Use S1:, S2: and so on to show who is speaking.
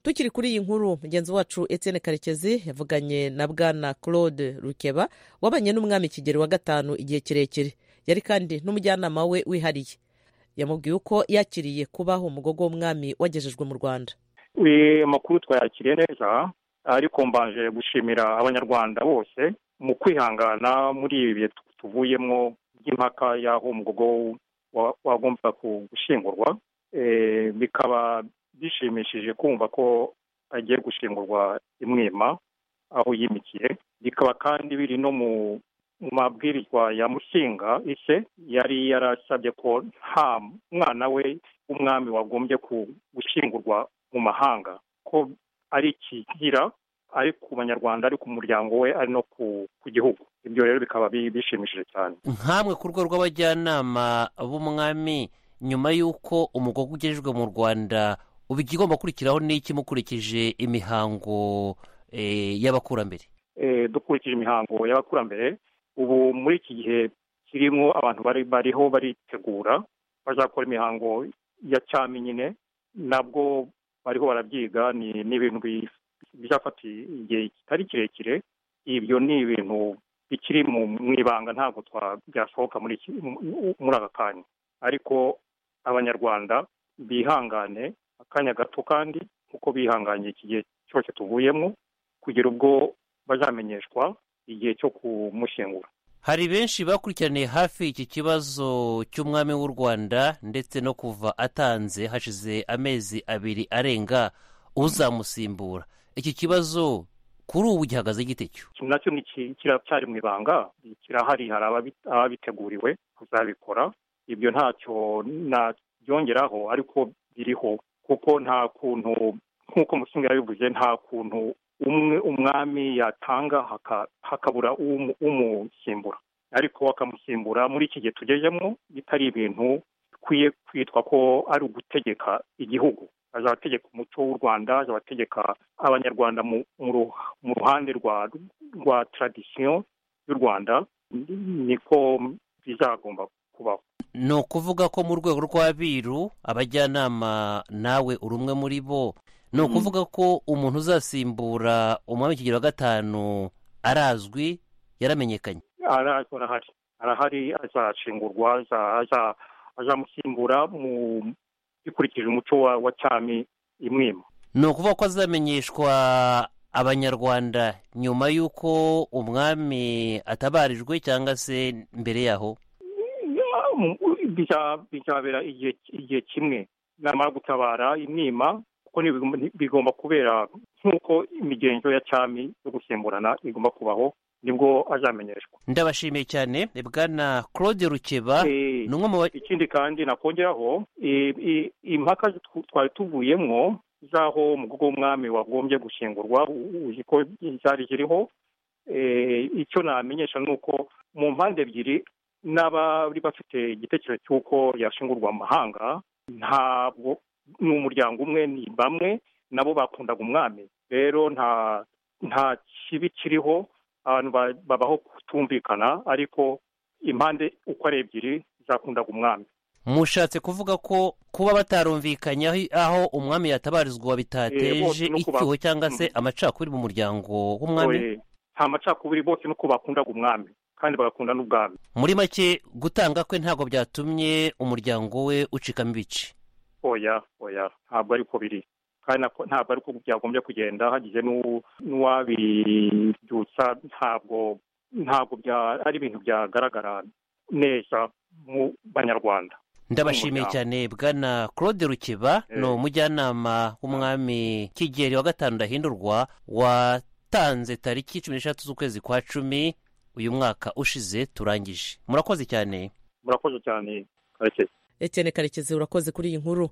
S1: tukiri kuri iyi nkuru mugenzi wacu Etienne karekezi yavuganye na bwana claude rukeba wabanye n'umwami kigeri wa gatanu igihe kirekire yari kandi n'umujyanama we wihariye yamubwiye uko yakiriye kubaho umugogo w'umwami wagejejwe mu rwanda
S2: amakuru twayakiriye neza ariko mbanje gushimira abanyarwanda bose mu kwihangana muri ibi bihe tuvuyemo by'impaka y'aho umugogo wagombaga gushingurwa bikaba bishimishije kumva ko agiye gushingurwa imwima aho yimikiye bikaba kandi biri no mu mabwirizwa ya mushinga ise yari yarasabye ko nta mwana we w'umwami wagombye gushyingurwa mu mahanga ko ari ikigira ari ku banyarwanda ari ku muryango we ari no ku gihugu ibyo rero bikaba bishimishije cyane
S3: nkamwe ku rwego rw'abajyanama b'umwami nyuma y'uko umugogo ugejejwe mu rwanda uba igomba gukurikiraho n'iki mukurikije imihango y'abakurambere
S2: dukurikije imihango y'abakurambere ubu muri iki gihe kirimo abantu bari bariho baritegura bazakora imihango ya cyami nyine nabwo bariho barabyiga ni ibintu byafatiye igihe kitari kirekire ibyo ni ibintu bikiri mu ibanga ntabwo byasohoka muri aka kanya ariko abanyarwanda bihangane akanya gato kandi kuko bihanganye iki gihe cyose tuvuyemo kugera ubwo bazamenyeshwa igihe cyo kumushingura
S3: hari benshi bakurikiraniye hafi iki kibazo cy'umwami w'u rwanda ndetse no kuva atanze hashize amezi abiri arenga uzamusimbura iki kibazo kuri ubu gihagaze gite cyo
S2: nacyo kiracyari mu ibanga kirahari hari ababiteguriwe kuzabikora ibyo ntacyo nabyongeraho ariko biriho kuko nta kuntu nk'uko musinga yabivuze nta kuntu umwe umwami yatanga hakabura umusimbura ariko bakamusimbura muri iki gihe tugezemo bitari ibintu bikwiye kwitwa ko ari ugutegeka igihugu azabategeka umuco w'u rwanda azabategeka abanyarwanda mu ruhande rwa taradisiyo y'u rwanda niko bizagomba kubaho
S3: ni ukuvuga ko mu rwego rw'abiru abajyanama nawe uri umwe muri bo ni ukuvuga ko umuntu uzasimbura umwami kigero wa gatanu arazwi yaramenyekanye
S2: arazwi arahari arahari azashingurwa azamusimbura bikurikije umuco wa cyami imwima
S3: ni ukuvuga ko azamenyeshwa abanyarwanda nyuma y'uko umwami atabarijwe cyangwa se mbere yaho
S2: bizabera igihe kimwe namara gutabara imwima kuko bigomba kubera nk'uko imigenzo ya cyami yo gusimburana igomba kubaho nibwo azamenyeshwa
S3: ndabashimiye cyane bwana claude rukeba
S2: ni umwe mu ikindi kandi nakongeraho impaka twari tuvuyemo z'aho umugogo w'umwami wagombye gushingurwa uzi ko zari ziriho icyo namenyesha ni uko mu mpande ebyiri n'abari bafite igitekerezo cy'uko yashingurwa amahanga ntabwo ni umuryango umwe ni bamwe nabo bakundaga umwami rero nta nta kibi kiriho abantu babaho kutumvikana ariko impande uko ari ebyiri zakundaga umwami
S3: mushatse kuvuga ko kuba batarumvikanye aho umwami yatabarizwa bitateje icyuho cyangwa se amacakubiri mu muryango w'umwami
S2: nta macakubiri bose nuko bakundaga umwami kandi bagakunda n'ubwami
S3: muri make gutanga kwe ntabwo byatumye umuryango we ucikamo ibice
S2: oya oya ntabwo ariko biri kandi ntabwo ariko byagombye kugenda hagize n'uwabibyutsa ntabwo ntabwo ari ibintu byagaragara neza mu banyarwanda
S3: ndabashimiye cyane bwana claude rukeba ni umujyanama w'umwami kigeri wa gatanu ndahindurwa watanze tariki cumi n'eshatu z'ukwezi kwa cumi uyu mwaka ushize turangije murakoze cyane
S2: murakoze cyane karekezi
S1: etiyene karekezi urakoze kuri iyi nkuru